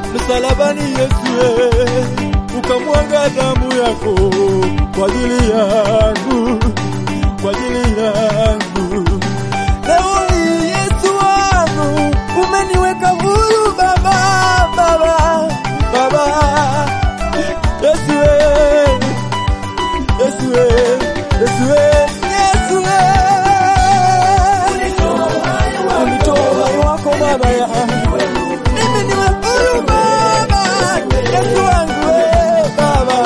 msalabani Yesu, eh, ukamwaga damu yako kwa ajili yangu, kwa ajili yangu. Leo hii Yesu wangu umeniweka huru Baba, Baba, Baba. Yesu, eh, Yesu, eh, Yesu, eh, Yesu, eh. Ulitoa uhai wako Baba yangu mimi niwe huru Baba, Yesu wangu eh, Baba.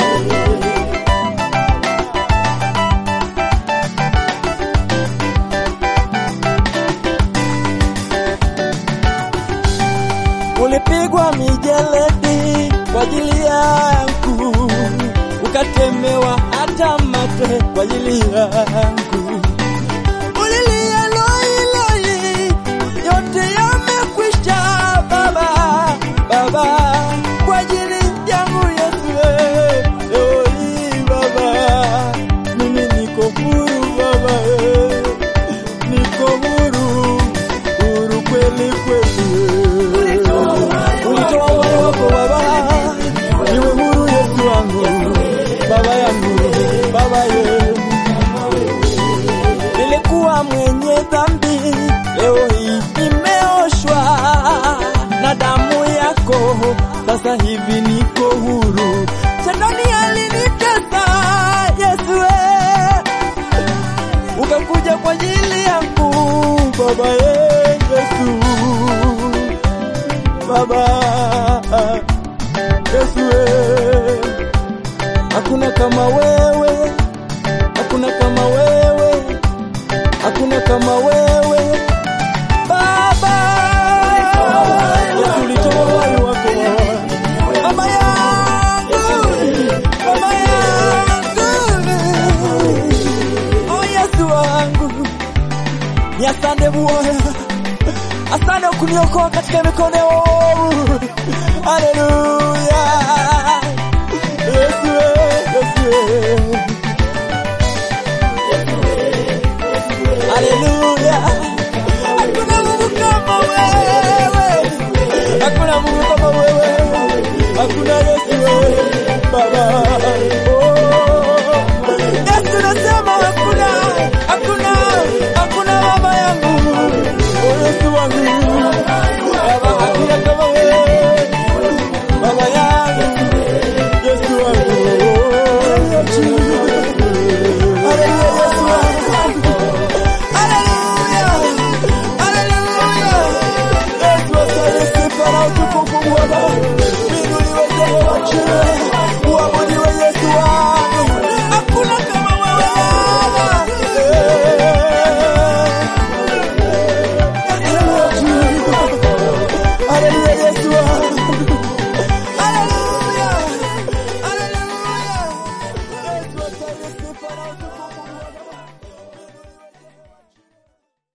Ulipigwa mijeledi kwa ajili yangu, ukatemewa hata mate kwa ajili yangu. Ulilia loi loi, yote yamekwisha Baba, Baba, kwa ajili yangu Yesu, eh, leo hii Baba, mimi niko huru Baba, eh, niko huru, huru kweli kweli. Ulitoa uhai wako Baba, niwe huru Yesu wangu, Baba yangu, Baba yetu nilikuwa mwenye dhambi, leo hii nimeoshwa na damu yako, sasa hivi niko huru. Shetani alinitesa Yesu, eh, ukakuja kwa ajili yangu Baba eh, Yesu, Baba Yesu, eh, hakuna kama wewe, hakuna kama wewe hakuna kama wewe Baba. Yesu ulitoa uhai wako Baba yangu, Baba yangu, oh Yesu wangu, ni asante Bwana, asante kuniokoa katika mikono ya waovu. Haleluya, Yesu, Yesu. Haleluya. Hakuna Mungu kama wewe. Hakuna Mungu kama wewe. Hakuna Yesu wewe. Baba. Oh. Yesu nasema hakuna. Hakuna. Hakuna baba yangu. Oh Yesu wangu. Baba hakuna kama wewe. Baba yangu. Yesu wangu. Haleluya Yesu wangu. Haleluya! Haleluya! Yesu asaye sifa na utukufu Bwana. Inuliwe Jehova juu. Uabudiwe